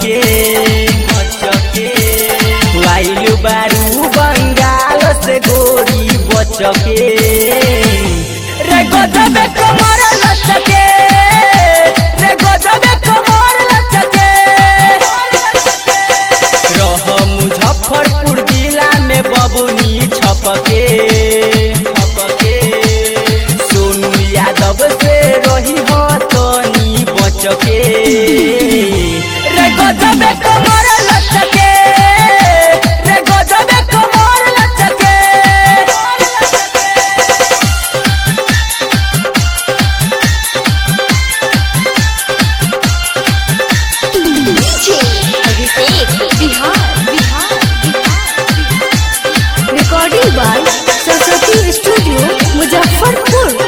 बचके बचके आइलु बारू बंगाल से गोरी बचके रे गजबे कमर लचके रे गजबे कमर लचके रह मुजफ्फरपुर जिला में बबुनी छपके छपके सोनू यादव से रही हो तनी बचके रे गजबे कमर लचके रे गजबे कमर लचके DJ Abhishek Bihar Bihar Bihar recording by Saraswati studio Muzaffarpur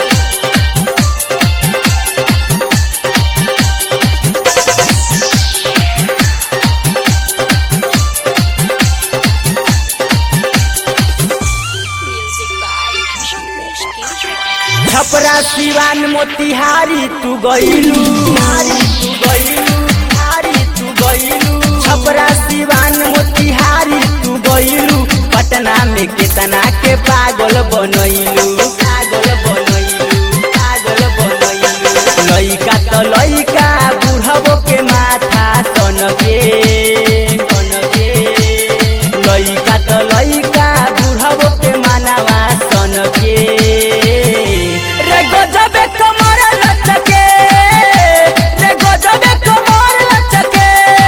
Chhapra Siwan Motihari तू गईलू तू गईलू हारी तू गईलू छपरा सिवान मोतिहारी तू गईलू पटना में कितना के पागल बनैलू पागल बनैलू पागल बनैलू लइका त लइका बुढ़बो के माथा सनके सनके लइका त लइका बुढ़बो के मानवा सनके रे गजबे कमर लचके रे गजबे कमर लचके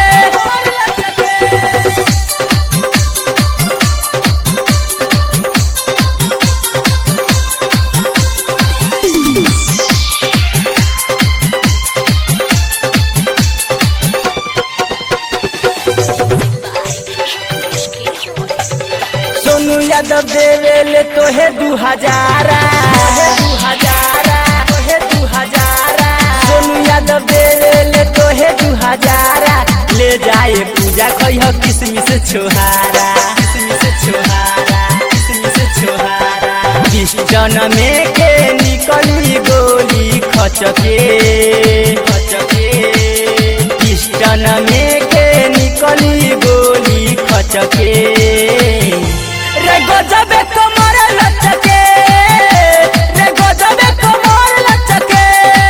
सोनू यादव देवेले तोहे दू हजारा दू हजारा तोहे दू हजारा सोनू यादव देवेले तोहे दू हजारा ले जाए पूजा कहियो किसमिस छोहारा किसमिस छोहारा किसमिस छोहारा किस्टन में के निकली गोली खचके खचके किस्टन में के निकली गोली खचके रे गजबे कमर लचके रे गजबे कमर लचके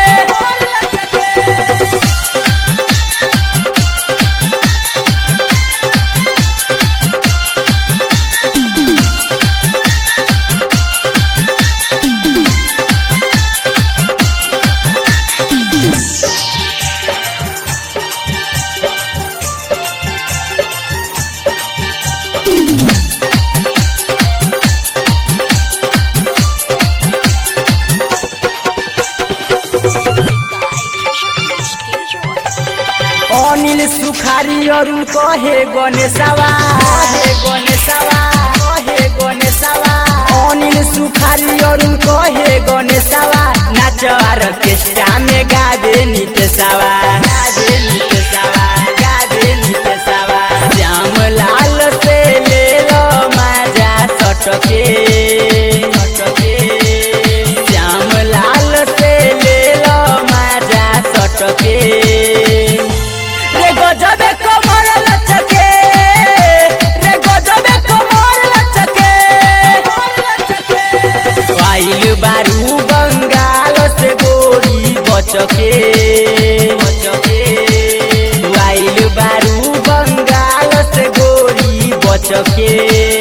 अनिल सुखारी अरुण कहे गणेशवा कहे गणेशवा कहे गणेशवा अनिल सुखारी अरुण कहे गणेशवा नाच ऑर्केस्ट्रा में गावे नितेशवा गावे नितेशवा गावे नितेशवा श्याम लाल से ले लो माजा सटके सटके श्याम लाल से ले लो माजा सटके रे गजबे कमर लचके रे गजबे कमर लचके आइल बारू बंगाल से गोरी बचके बचके आइल बारू बंगाल से गोरी बचके